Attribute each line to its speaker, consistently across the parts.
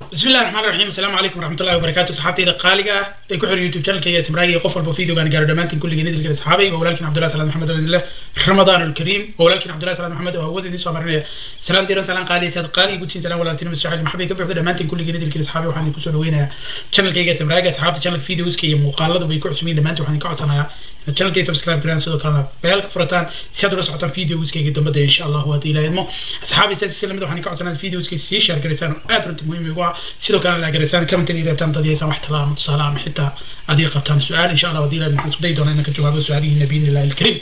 Speaker 1: بسم الله الرحمن الرحيم السلام عليكم ورحمة الله وبركاته صحابتي إذا قالقة تكون يوتيوب شانل كي اسمراجي قفل بفيديو كان قالوا دمانتين كل جنيد الكل صحابي ولكن عبد الله سلام محمد بن الله رمضان الكريم ولكن عبد الله سلام محمد وهو ذي سو مرني سلام ديران سلام قالي سيد قالي قلت سلام ولا تنم السحاب محبي كبر دمانتين كل جنيد الكل صحابي وحنا كسر وينا شانل كي اسمراجي صحابتي شانل فيديوز كي مقالد وبيكون سمين دمانتين وحنا كعصنا channel kay subscribe garaan sidoo kalena beelka furataan si aad ula socotaan videoskayga dambada insha allah haddii ilaahay idmo asxaabi saasi si lamid waxaan ka codsanaa videoskay sii share garaysaan oo aad runtii muhiim igu ah sidoo kalena la garaysaan commentan iyo reebtaan dad yeesaan wax talaaba ama tusaale ama xitaa adii qabtaan su-aal insha allah haddii ilaahay waxaan isku dayi doonaa inaan ka jawaabo su-aalihiina biidni illahi alkariim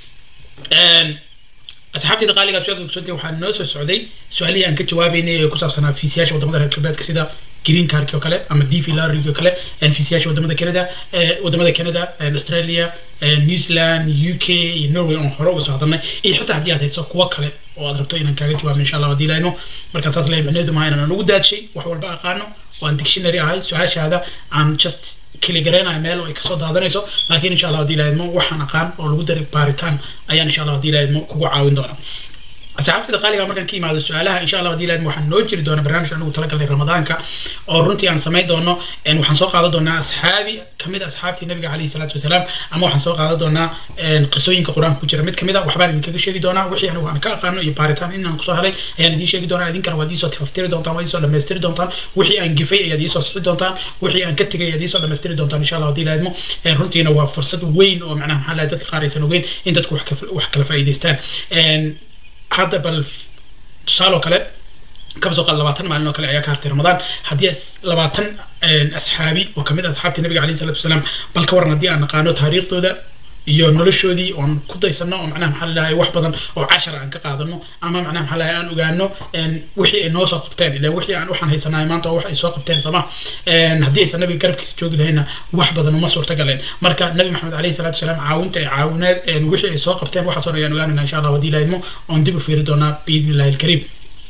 Speaker 1: asxaabtayda qaaliga su-aal ogsoontay waxaa noo soo socday su-aalihii aan ka jawaabeynay ee ku saabsanaa fiisiyaasha wadamada reer galbeedka sida green cardki oo kale ama dv larigi oo kale fiisiyaasha wadamada canada wadamada canada australia new zealand u k iyo norway oon hore uga soo hadalnay iyo xitaa haddii aad hayso kuwo kale oo aad rabto inaan kaaga jawaabno insha allah haddii laayno markaan saas leeyahay macnaheedu maaha inaan ugu daadshay wax walba aqaano oo aan dictionary ahay su-aashaada aan just kili gareynayo meel ay kasoo daadanayso laakiin insha allah haddii lahaydmo waxaan aqaan oo lagu daray baaritaan ayaan insha allah haddii lahaydmo kugu caawin doona asxaabtada qaaliga markaan ka imaado su-aalaha insha allah haddii lahaydmo waxaan noo jiri doona barnaamij anigu talagalnay ramadaanka oo runtii aan samayn doono waxaan soo qaadan doonaa asxaabi kamid asxaabtii nabiga calayhi salaatu wasalaam ama waxaan soo qaadan doonaa qisooyinka qur-aanka ku jira mid kamid a waxbaan idinkaga sheegi doonaa wixii anigu aan ka aqaano iyo baaritaan inaan kusoo helay ayaan idiin sheegi doonaa idinkana waad iisoo tifaftiri doontaan waad iisoo dhamaystiri doontaan wixii aan gifay ayaad iisoo sixi doontaan wixii aan ka tegay ayaad iisoo dhamaystiri doontaan insha allah haddii lahaydmo runtiina waa fursad weyn oo macnaha maxaa lahay dadka qaar aysan ogeyn in dadku wax kala faa'iidaystaan hadda bal tusaaloo kale kaba soo qaad labaatan maalin oo kale ayaa ka hartay ramadaan haddii labaatan asxaabi oo kamid ah asxaabtii nabiga alayhi salatu wasalaam bal ka waran haddii aan naqaano taariikhdooda iyo noloshoodii oon ku daysano oo macnaha maxaa lalahay wax badan oo cashar aan ka qaadano ama macnaha maxaa lalahay aan ogaano wixii ay noo soo qabteen ilan wixii aan waxaan haysanahay maanta oo wax ay soo qabteen sooma haddii aysan nabiga garabkiisa joogi lahayna wax badan uma suurta galeen marka nabi maxamed alayhi salaatu wasalaam caawinta ay caawineed wixii ay soo qabteen waxaasoo dhan ayaan ogaanayna insha allah haddii ilaahidmo oon dib u fiiri doonaa biidni illahi alkariim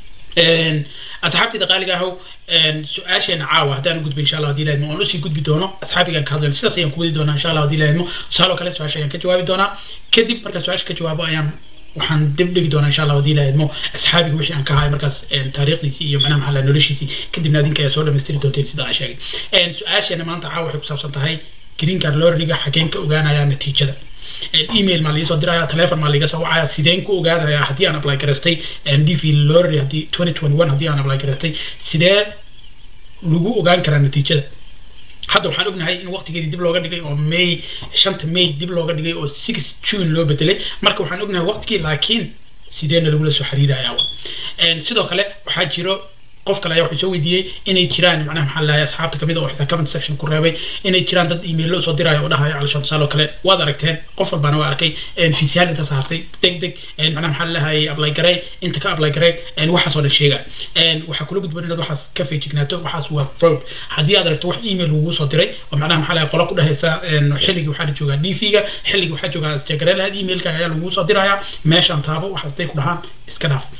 Speaker 1: asxaabtayda qaaliga ahow su-aasheena caawa haddaan gudbo insha allah hadii lahaydmo oon usii gudbi doono asxaabigaan ka hadlayno sidaas ayaan ku wadi doonaa insha allah hadii lahaydmo tusaaloo kale su-aasha ayaan ka jawaabi doonaa kadib markaan su-aasha ka jawaabo ayaan waxaan dib dhigi doonaa insha allah hadii lahaydmo asxaabiga wixii aan ka hahay markaas taariikhdiisii iyo macnaha maxaa noloshiisii kadibna adinka ayaa soo dhamaystiri doonteen sida aan sheegay su-aasheena maanta caawa waxay ku saabsan tahay green card lorriga xageen ka ogaanayaa natiijada email maa ligasoo diraya telefon maa liga soo wacaya sideen ku ogaadaya haddii aan apply garaystay dv lorry haddii twenty twenty one haddii aan apply garaystay sidee lagu ogaan karaa natiijada hadda waxaan ognahay in waqtigeedii dib looga dhigay oo may shanta may dib looga dhigay oo six june loo bedelay marka waxaan ognahay waqtigii laakiin sideena lagula soo xiriiraya sidoo kale waxaa jiro qof kale ayaa wuxuu soo weydiiyey inay jiraan macnaha maxaa lahay asxaabta kamid oo xitaa comment section ku reebay inay jiraan dad email soo diraayo oo dhahayo calishaan tusaale oo kale waad aragteen qof walbaana waa arkay fiisiyaal intaas hartay deg deg macnaha maxaa lahay apply garey inta ka apply garey waxaasoo dhan sheega waxaa kula gudboon inaad waxaas ka feejignaato waxaas waa fraud haddii aad aragto wax email lagugu soo diray oo macnaha maxaa lahay qola ku dhahaysa xilligii waxaa joogaa dv-ga xilligii waxaa joogaa isjagaray lahayd emailka ayaa lagugu soo dirayaa meeshaan taabo waxaas day ku dhahaan iska dhaaf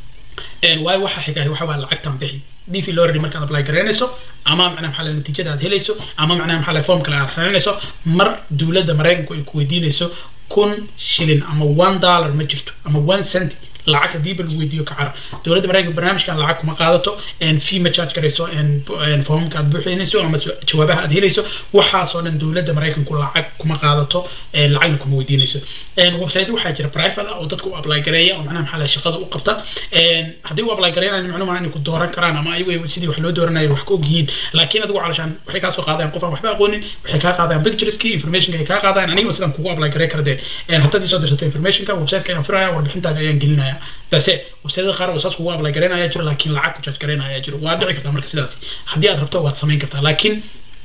Speaker 1: waayo waxa xiga waxa waa lacagtan bixi dv lorry markaad apply garaynayso ama macnaha maxaa lahay natiijada aad helayso ama macnaha maxaa lahay formkale aad raranayso mar dowladda maraykanku ay ku weydiinayso kun shilin ama one dollar ma jirto ama one cent lacag haddii ba lagu weydiiyo kacar dowladda maraykanka barnaamijkan lacag kuma qaadato fee ma charge garayso formka aad buuxinayso ama jawaabaha aad helayso waxaasoo dhan dowladda maraykanku lacag kuma qaadato lacagna kuma weydiinayso website waxaa jira private ah oo dadka u apply gareeya oo macnaha maxaa lahay shaqada u qabta haddii u apply gareynayo macnuhu maaha inay ku dooran karaan ama ayagu sidii wax loo dooranayo wax ka ogyihiin laakiin adigu calashaan waxay kaa soo qaadayaan qof aan waxba aqoonin waxay kaa qaadayaan pictureski informationka ay kaa qaadayaan aniga sidaan kugu apply garey kara dee haddaad isoo dirsato informationka websiteka ayaan firaya warbixintaada ayaan gelinaya dase websiteda qaar oo saas kugu apply garaynaya jiro laakiin lacag ku charge garaynaya jiro waa dhici kartaa marka sidaasi haddii aad rabto waad samayn kartaa laakiin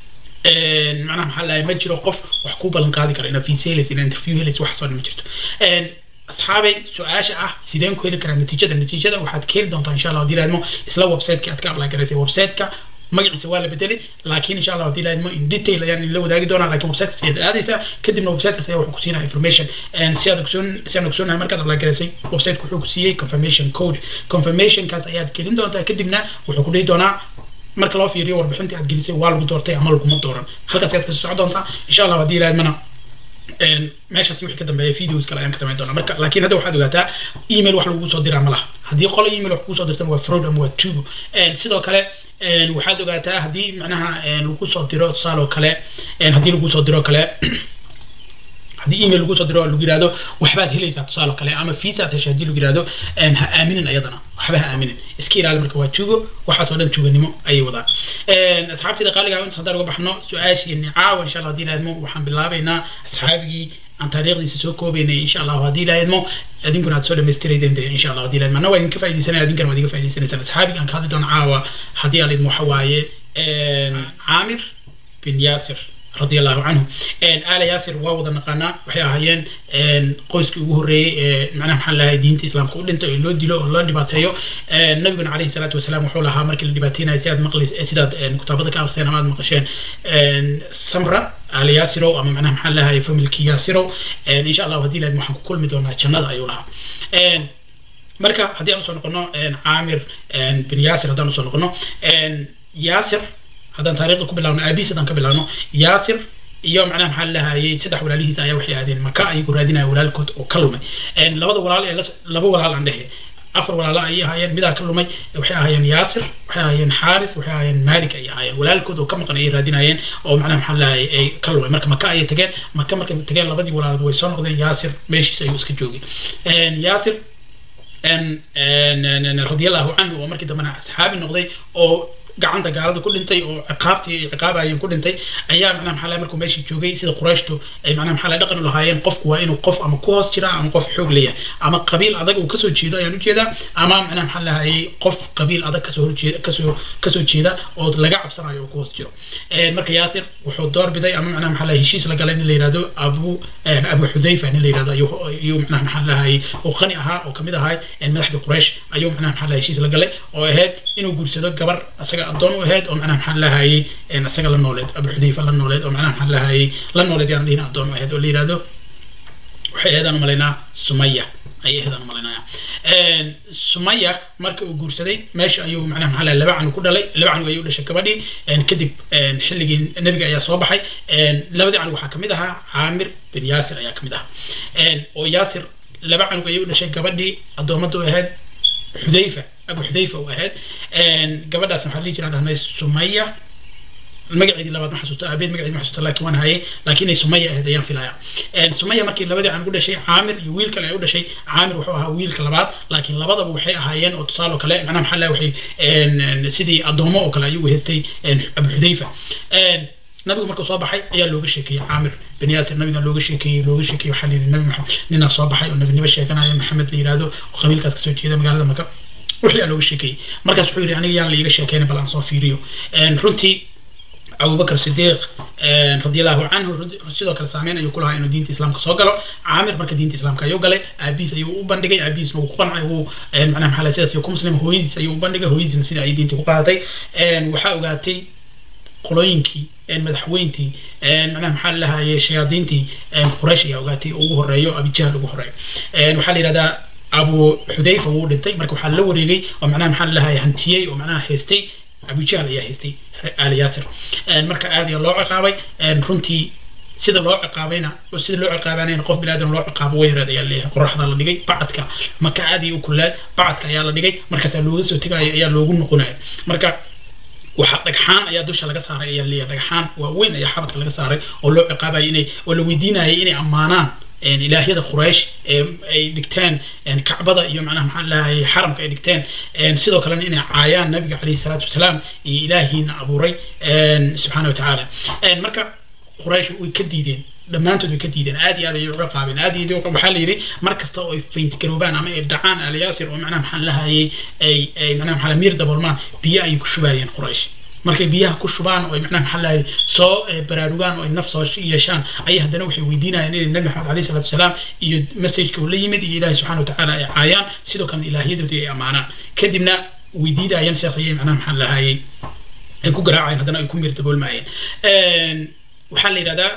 Speaker 1: macnaha maxaa lahay ma jiro qof wax ku ballan qaadi kara inaad fiisa helaysa inaad interview helaysa waxaasoo dhan ma jirto asxaabay su-aasha ah sideen ku heli karaa natiijada natiijada waxaad ka heli doontaa insha allah haddii laadmo isla websiteki aad ka apply garaysay websiteka magaciisa waa la bedelay laakiin insha allah haddii laadmo in detail ayaan la wadaagi doonaa laakiin websitekaas ayaad aadaysaa kadibna websitekaas ayaa wuxuu ku siinaya information si aad ogsoon si aan ogsoonahay markaad apply garaysay websiteka wuxuu ku siiyey confirmation code confirmationkaas ayaad gelin doontaa kadibna wuxuu ku dhihi doonaa marka loo fiiriyo warbixintii aad gelisay waa lagu doortay ama laguma dooran halkaas ayaad kasoo socon doontaa insha allah haddii laadmana meeshaas wixii ka dambeeya videos kale ayaan ka samayn doonaa marka laakiin hadda waxaad ogaataa email wax lagu soo diraa ma laha haddii qolo email wax kugu soo dirtana waa fraud ama waa tugo sidoo kale waxaad ogaataa haddii macnaha lagu soo diro tusaale oo kale haddii lagu soo diro kale haddii email lagu soo diro lagu yirahdo waxbaad helaysaa tusaale kale ama visa aad heshay haddii lagu yirahdo ha aaminin ayadana waxba ha aaminin iska ilaali marka waa tuugo waxaas oo dhan tuuganimo ayay wadaan asxaabtayda qaaliga inta haddaan uga baxno su-aashiini caawa insha allah haddii laadmo waxaan bilaabaynaa asxaabigii aan taariikhdiisa soo koobaynay insha allah haddii laadmo idinkuna aad soo dhamaystiraydeen de insha allah haddii laadmo anna waa idinka faaidaysanaya idinkana waa idinka faa'idaysanaysaan asxaabiga aan ka hadli doono caawa haddii aan idmo waxa waaye caamir bin yaasir رضي الله عنه ان آل ياسر واو نقانا waxay ahaayeen qoyskii ugu horeeyay macnaha maxaa lahaa diinta islaamka u dhintay oo loo dilo oo loo dhibaateeyo nabiguna calayhi salaatu wasalaam wuxuu lahaa markii la dhibaateynayo sidaad maqli sidaad kutaabada ka akhriseen ama aad maqasheen samra aal yaasirow ama macnaha maxaa lahaa familkii yaasirow insha allah haddii lahayd waxaan ku kulmi doonaa jannada ayuu lahaa marka haddii aan usoo noqono caamir bin yaasir haddaan usoo noqono yaasir haddaan taariikhda ku bilaabno aabiis haddaan ka bilaabno yaasir iyo macnaha maxaa lahayay saddex walaalihiisa ayaa waxay aadeen maka ayagoo raadinaya walaalkood oo ka lumay labada walaal ee laba walaal aan dhehe afar walaalo ayay ahaayeen midaa ka lumay waxay ahaayeen yaasir waxay ahaayeen xaaris waxay ahaayeen maalik ayay ahaayeen walaalkood oo ka maqan ayay raadinayeen oo macnaha maxaa lahayay ay ka lumay marka maka ayay tageen maka markay tageen labadii walaalood way soo noqdeen yaasir meeshiisa ayuu iska joogay yaasir radiallahu canhu oo markii dambena saxaabi noqday oo gacanta gaalada ku dhintay oo ciqaabtii ciqaabayeen ku dhintay ayaa macnaha maxaa lahay markuu meeshii joogay sida qurayshtu ay macnaha maxaa lahay dhaqan u lahaayeen qofku waa inuu qof ama ku hoos jira ama qof xoog leeyahay ama qabiil adag uu kasoo jeedo ayaan ujeedaa ama macnaha maxaa lahayay qof qabiil adag kasoo horjeeda kasoo kasoo jeeda oo laga cabsanayo oo ku hoos jiro marka yaasir wuxuu door biday ama macnaha maxaa lahay heshiis la galay in la yihahdo abu abu xudayfa in la yihahdo ayuu ayuu macnaha maxaa lahayay oo qani ahaa oo kamid ahaa madaxdii quraysh ayuu macnaha maxaa lahay heshiis la galay oo ahayd inuu guursado gabar asaga adoon u ahayd oo macnaha maxaa lahayay isaga la nooleed abu xudayfa la nooleed oo macnaha maxaa lahayay la nooleed yaan dhihin adoon u ahayd oo la yihahdo waxay ahaydaan umalaynaa sumaya ayay ahaydaan umalaynaya sumaya marka uu guursaday meesha ayuu macnaha maxaa lahay laba canug ku dhalay laba canug ayuu dhashay gabadhii kadib xilligii nebiga ayaa soo baxay labadii canug waxaa kamid ahaa caamir bin yaasir ayaa kamid ahaa oo yaasir laba canug ayuu dhashay gabadhii addoomadda u ahayd xudayfa abu xudayfa u ahayd gabadhaas waxaa dhihi jiraan dhahnay sumaya magaceedii labaad ma xasuusto aabeed magaceedi ma xasuusto laakiin waan hayay laakiin inay sumaya ahayd ayaan filaya sumaya markii labadii aan u dhashay caamir iyo wiil kale ay u dhashay caamir wuxuu ahaa wiilka labaad laakiin labadaba waxay ahaayeen oo tusaale kale macnaha maxaa laha waxay sidii addoomo oo kale ayuu haystay abu xudayfa nabigu markuu soo baxay ayaa looga sheekeeyey caamir bin yaasir nabiga looga sheekeeyey looga sheekeeyey waxaa layidhi nabi maxamed ninaa soo baxay oo nabinimo sheeganaya maxamed la yihahdo oo qabiilkaas kasoo jeeda magaalada maka wixii aa looga sheekeeyey markaas wuxuu yidhi aniga yaan la iiga sheekeyna bal aan soo fiiriyo runtii abubakr sidiiq radiallahu canhu sidoo kale saameyn ayuu ku lahaa inuu diinta islaamka soo galo caamir marka diinta islaamka ayuu galay aabihiis ayuu u bandhigay aabihiisna wuu ku qancay wuu macnaha maxaa sidaas ayuu ku muslim hooyadiis ayuu u bandhigay hooyadiisna sida ay diinta ku qaadatay waxaa ogaatay qolooyinkii madaxweyntii macnaha maxaa lahayay shayaadiintii quraysh ayaa ogaatay ugu horeeyo abijahl ugu horeeyo waxaa la yihahdaa abu xudayfa wuu dhintay marka waxaa la wareegay oo macnaha maxaa lahayay hantiyey oo macnaha haystay abujahl ayaa haystay aal yaasir marka aad ayaa loo ciqaabay runtii sida loo ciqaabayna sida loo ciqaabanayna qof bilaadan loo ciqaabo way yaraad ayaa leeyahay qoraxda la dhigay bacadka maka aad iyo u kullaad bacadka ayaa la dhigay markaasaa looga soo tegayo ayaa loogu noqonayo marka waxaa dhagxaan ayaa dusha laga saaray ayaa leeyahay dhagxaan waaweyn ayaa xabadka laga saaray oo loo ciqaabayay inay oo la weydiinayay inay ammaanaan ilaahyada quraysh ay dhigteen kacbada iyo macnaha maxaa lahayay xaramka ay dhigteen sidoo kalena inay caayaan nabiga calayhi salaatu wasalaam iyo ilaahiina abuuray subxaana watacaala marka quraysh way ka diideen dhammaantood way ka diideen aad iyo aad ayay uga qaabeen aad iyo waxaa la yidhi mar kasta oo ay fayntigaroobaan ama ay dhacaan alyaasir oo macnaha maxaa lahayay ay ay macnaha maxaa miir daboolmaan biyo ayay ku shubaayeen quraysh markay biyaha ku shubaan oo ay macnaha maxaa lahay soo baraarugaan oo ay naf soo yeeshaan ayay haddana waxay weydiinayaan inay nabi maxamed alayhi salatu wasalaam iyo messageka uu la yimid iyo ilaahi subxana watacaala ay caayaan sidoo kalena ilaahyadoodii ay ammaanaan kadibna weydiidayaan sidaas ayay macnaha maxaa lahayay ay ku garaacayeen haddana ay ku miir daboolmayeen waxaa la yidhahdaa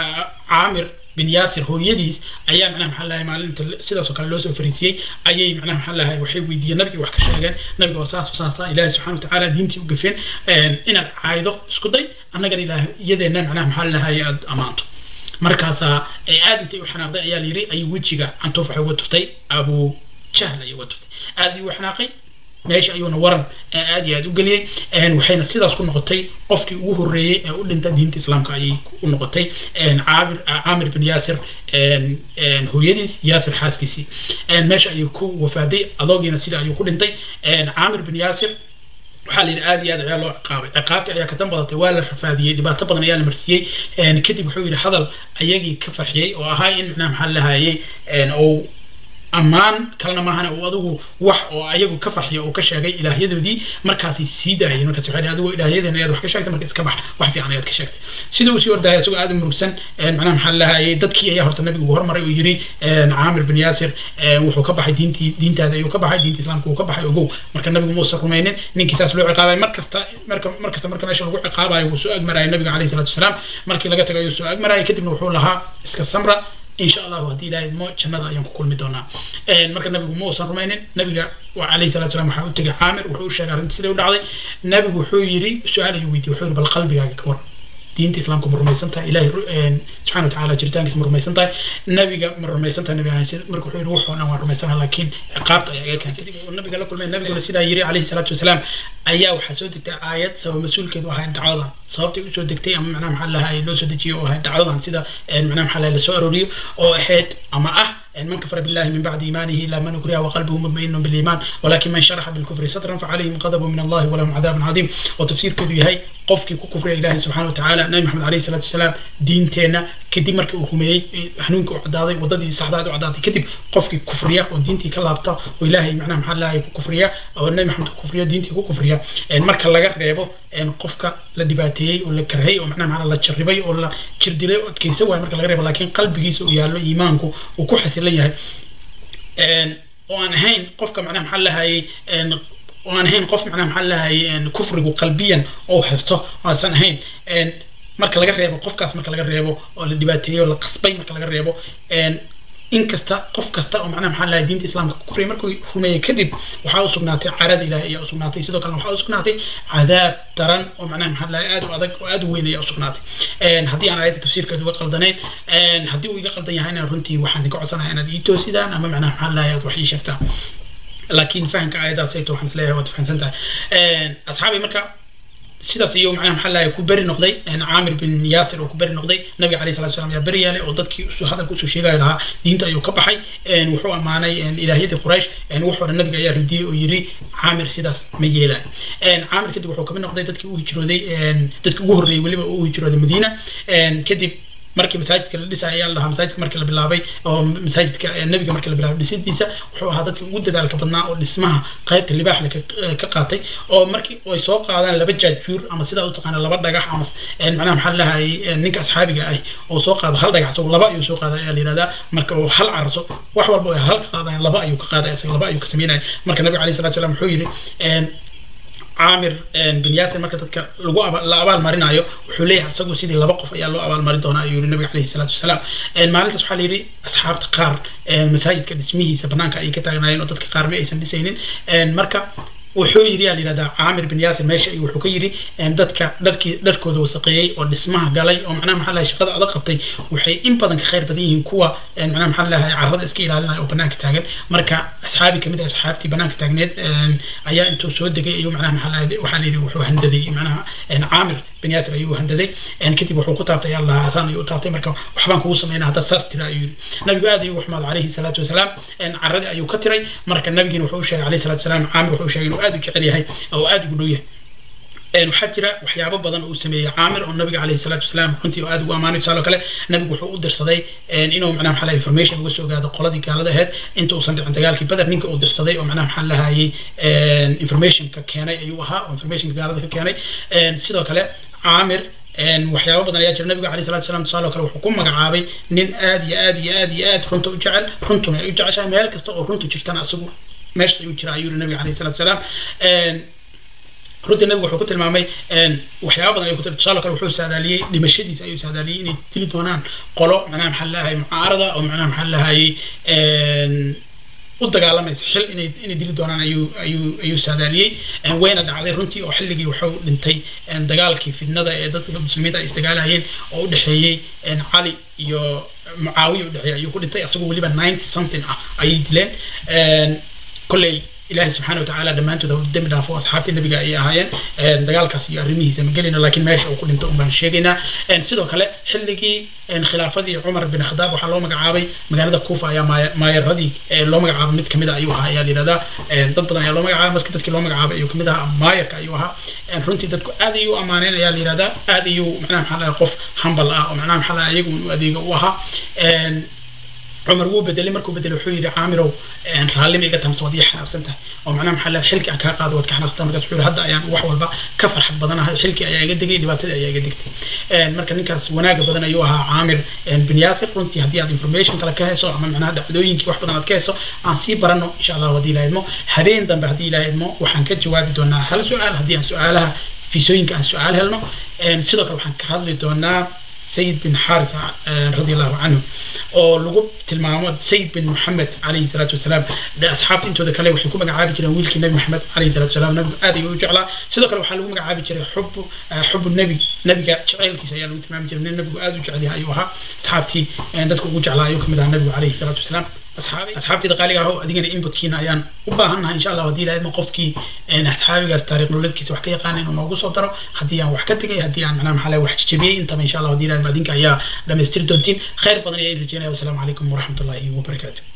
Speaker 1: caamir bin yaasir hooyadiis ayaa macnaha maxaa lahay maalinta sidaas oo kale loo soo fariisiyey ayay macnaha maxaa lahay waxay weydiiyeen nabiga wax ka sheegeen nabiga oo saas saasa ilaahi subxana watacaala diintii u gafeen inaad caaydo isku day annagana ilaah iyadeenna macnaha maxaa lahay aad ammaanto markaasaa aad intay u xanaaqday ayaa la yiri ayuu wejiga cantuuf waxay uga tuftay abu jahl ayay uga tuftay aad ayuu u xanaaqay meesha ayuuna waran aad iyo aad u geliyey waxayna sidaas ku noqotay qofkii ugu horreeyey ee u dhinta diinta islaamka ayay u noqotay caamir caamir bin yaasir hooyadiis yaasir xaaskiisii meesha ayuu ku wafaaday adoogiina sida ayuu ku dhintay caamir bin yaasir waxaa la yidhi aad iyo aad ayaa loo ciqaabay ciqaabtii ayaa ka dan badatay waa la rafaadiyey dhibaato badan ayaa la marsiiyey kadib wuxuu yidhi hadal ayagii ka farxiyey oo ahaa in macnaha maxaa lahayey ou ammaan kalena maahana uu adigu wax oo ayagu ka farxiya uu ka sheegay ilaahyadoodii markaasay sii daayeen markaas waxay adigu ilaahyadeena ayaad wax ka sheegtay marka iska bax wax fiican ayaad ka sheegtay sida uu sii ordaya isagoo aad u murugsan macnaha maxaa lahayay dadkii ayaa horta nabigu ugu hormaray oo yiri caamir bin yaasir wuxuu ka baxay diintii diintaada ayuu ka baxay diinta islaamka uu ka baxay ogow marka nabigu muusan rumaynin ninkii saas loo ciqaabay mar kasta marka mar kasta marka meesha lagu ciqaabayo wuu soo agmarayay nabiga calayhi salaatu wasalaam markii laga tagay ayuu soo agmarayay kadibna wuxuu lahaa iska samra إن شاء الله هدي إلهي مو جنة أيام كل مدونا مركز النبي مو صار رومانين نبي عليه الصلاة والسلام وحاول تجي عامر وحول شجر أنت سيدي ودعي نبي وحول يري سؤال يويدي وحول بالقلب يا كور diinta islaamka ma rumaysan tahay ilahay subxana watacaala jiritaankiisa ma rumaysan tahay nabiga ma rumaysan tahay nabiga marka wuxuu yidhi wuxuu dhan waan rumaysanaha laakiin ciqaabta ayaa iga keentay kadib uu nabiga la kulmay nabiguna sidaa yiri calayhi salaatu wasalaam ayaa waxaa soo degtay aayad sabab mas-uulkeedu ahayd dhacdadan sababtay usoo degtay ama macnaha maxaa lahaa loo soo dejiyo oo ahayd dhacdadan sida macnaha maxaa lahaa lasoo arooriyo oo ahayd ama ah من كفر بالله من بعد إيمانه إلا من أكره وقلبه مطمئن بالإيمان ولكن من شرح بالكفر صدرا فعليهم غضب من الله ولهم عذاب عظيم وتفسير كذي هي قفك كفر إله سبحانه وتعالى نبي محمد عليه الصلاة والسلام دين تينا كدي مرك وهمي هنونك وعدادي وضدي صحداد وعدادي كتب قفك كفرية ودينتي كلابتا وإلهي معناه محل الله كفرية أو النبي محمد كفرية دينتي كفرية مرك لغا ريبو إن قفك لدباتي ولا كرهي ومعناه محل الله تشربي ولا تشردلي وكيسوا مرك لغا ريبو لكن قلبك يالو إيمانكو وكحث leeyahay oo aan ahayn qofka macnaha maxaa lahayay oo aan ahayn qof macnaha maxaa lahayay kufrigu qalbiyan oo haysto oosan ahayn marka laga reebo qofkaas marka laga reebo oo la dhibaateeyo la qasbay marka laga reebo in kasta qof kasta oo macnaha maxaa lahay diinta islaamka ku kufriyay markuu rumeeyey kadib waxaa u sugnaatay carada ilaahay ayaa u sugnaatay sidoo kalena waxaa u sugnaatay cadaab daran oo macnaha maxaa lahay aad u adag oo aad u weyn ayaa u sugnaatay haddii aan aayadda tafsiirkeeda uga qaldanayn haddii uu iga qaldan yahayna runtii waxaan idinka codsanayaa inaad ii toosidaan ama macnaha maxaa lahay aad wax ii sheegtaan laakiin fahamka aayaddaas ayto waxaan isleeyahay waad fahamsan tahay asxaabi marka sidaas iyo macnaha maxaa lahay ku beri noqday caamir bin yaasir oo ku beri noqday nabiga calayhi salatu wasalam ayaa beri yeelay oo dadkii usoo hadalka usoo sheegaya lahaa diinta ayuu ka baxay wuxuu ammaanay ilaahyadii quraysh wuxuu dhan nabiga ayaa ridiyey oo yiri caamir sidaas ma yeelayo caamir kadib wuxuu kamid noqday dadkii u hijrooday dadkii ugu horreeyey weliba u hijrooday madiina kadib markii masaajidka la dhisay ayaa la dhahaa masaajidka markii la bilaabay oo masaajidka nabiga markii la bilaabay dhisidiisa wuxuu ahaa dadka ugu dadaalka badnaa oo dhismaha qaybta libaaxle ka qaatay oo markii ay soo qaadaan laba jaajuur ama sidaa u taqaana laba dhagax ama macnaha maxaa lahayay ninka asxaabiga ah oo soo qaado hal dhagax isagu laba ayuu soo qaada ayaa la yihahdaa marka uu hal carso wax walba ay hal ka qaadayan laba ayuu ka qaadaya isaga laba ayuu ka sameynaya marka nabiga alayhi salatu salam wuxuu yidhi caamir bin yaasir marka dadka lagu la abaal marinayo wuxuu leeyahay isagu sidii laba qof ayaa loo abaal marin doonaa ayuu yiri nabiga calayhi salaatu wasalaam maalintaas waxaa la yidhi asxaabta qaar masaajidka dhismihiisa banaanka ayay ka taagnaayeen oo dadka qaar ma aysan dhisaynin marka wuxuu yiri yaa layihahdaa caamir bin yaasir meesha iyo wuxuu ka yiri dadka dharkii dharkooda wasaqeeyey oo dhismaha galay oo macnaha maxaa lahay shaqada adag qabtay waxay in badan ka khayr badan yihiin kuwa macnaha maxaa lahay carrada iska ilaalinaya oo banaanka taagan marka asxaabi kamid ah asxaabtii banaanka taagneed ayaa intuu soo degay ayuu macnaha maxaa lahay waxaa la yidhi wuxuu handaday macnaha caamir bin yaasir ayuu handaday kadib wuxuu ku taabtay allah asaan ayuu u taabtay marka waxbaan kugu sameynaa haddaad saas tira ayuu yiri nabigu aad ayuu waxmaad calayhi salaatu wasalaam carradii ayuu ka tiray marka nabigiina wuxuu u sheegay calayhi salaatu wasalaam caamir wuxuu sheegay inuu aad u jecel yahay oo aad ugu dhow yahay waxaa jira waxyaabo badan oo uu sameeyey caamir oo nabiga calayhi salaatu wasalaam runtii oo aad ugu ammaanay tusaale kale nabigu wuxuu u dirsaday inuu macnaha maxaa lahay information uga soo gaado qoladii gaalada ahayd inta uusan dhicin dagaalkii bader ninka uu dirsaday oo macnaha maxaa lahayay informationka keenay ayuu ahaa oo informationka gaalada ka keenay sidoo kale caamir waxyaabo badan ayaa jira nabiga alayhi salatu wasalam tusaale kale wuxuu ku magacaabay nin aad iyo aad iyo aad iyo aad runta u jecel runtuna ay u jeceshahay meel kasta oo runtu jirtana asagu meesha ayuu jira ayuu yiri nabiga alayhi salatu wasalaam runtii nabigu wuxuu ku tilmaamay waxyaaba badan ayuu ku tusaale kale wuxuu saadaaliyey dhimashadiisa ayuu saadaaliyey inay dili doonaan qolo macnaha maxaa lahayay mucaarada oo macnaha maxaa lahayay u dagaalamaysa xil inay inay dili doonaan ayuu ayuu ayuu saadaaliyey wayna dhacday runtii oo xilligii wuxuu dhintay dagaalkii fidnada ee dadka muslimiinta ay isdagaalayeen oo u dhexeeyey cali iyo mucaawiya u dhexeeyey ayuu ku dhintay asagoo weliba ninety something ah ayay dileen kolley ilaahay subxaana watacaala dhammaantood ha dembi dhaafo asxaabtii nabiga ayay ahaayeen dagaalkaas iyo arrimihiisa ma gelayno laakiin meesha uu ku dhinto un baan sheegaynaa sidoo kale xilligii khilaafadii cumar bin khadaab waxaa loo magacaabay magaalada kuufa ayaa maayaradii loo magacaabay mid kamid a ayuu ahaa ayaa layihahdaa dad badan ayaa loo magacaabay marka dadkii loo magacaabay ayuu kamid ahaa maayarka ayuu ahaa runtii dadku aad ayuu amaaneen ayaa layihahdaa aad ayuu macnaha maxaa lahaa qof hambal ah oo macnaha maxaa lahaa iyagu u adeega u ahaa cumar wuu bedelay markuu bedelay wuxuu yidhi caamirow raallima iga tamse waad ii xanaaqsan tahay oo macnaha maxaa leedahay xilki aan kaa qaado waad ka xanaaqsan markaas wuxuu yidhi hadda ayaan wax walba ka farxad badanahay xilki ayaa iga degay dhibaatadii ayaa iga degtay marka ninkaas wanaaga badan ayuu ahaa caamir bin yaasir runtii haddii aad information kale ka heyso ama macnaha dhacdooyinkii wax badan aad ka heyso aan sii barano insha allah haddii ilaha idmo habeen dambe haddii ilaha idmo waxaan ka jawaabi doonaa hal su-aal haddii aan su-aalaha fiisooyinka aan su-aal helno sidoo kale waxaan ka hadli doonaa سيد بن حارثة رضي الله عنه oo lagu tilmaamo sayid bin moxamed calayhi salaatu wasalaam asxaabta intooda kale waxay ku magacaabi jireen wiilkii nebi maxamed calayhi salatu wasalaam nabigu aad ayuu u jeclaa sidoo kale waxaa lagu magacaabi jiray xubu xubu nebi nebiga jaceylkiisa ayaa lagu tilmaami jiray nin nabigu aad u jecel yahay ayuu ahaa asxaabtii dadka ugu jeclaa ayuu kamid ahaa nabigu calayhi salaatu wasalaam asxaabtayda qaaliga aho adigana inputkiina ayaan u baahannahay insha allah haddii ilaahidma qofkii asxaabigaas taariikh nololeedkiisa wax ka yaqaana inuu noogu soo daro haddii aan wax ka tegay haddii aan macnaha maxaa wax jajabiyey intaba insha allah haddii ilaahidma adinka ayaa dhamaystiri doontiin khayr badan ayaa in rajeynaya wasalaamu calaykum waraxmatullahi wabarakaatu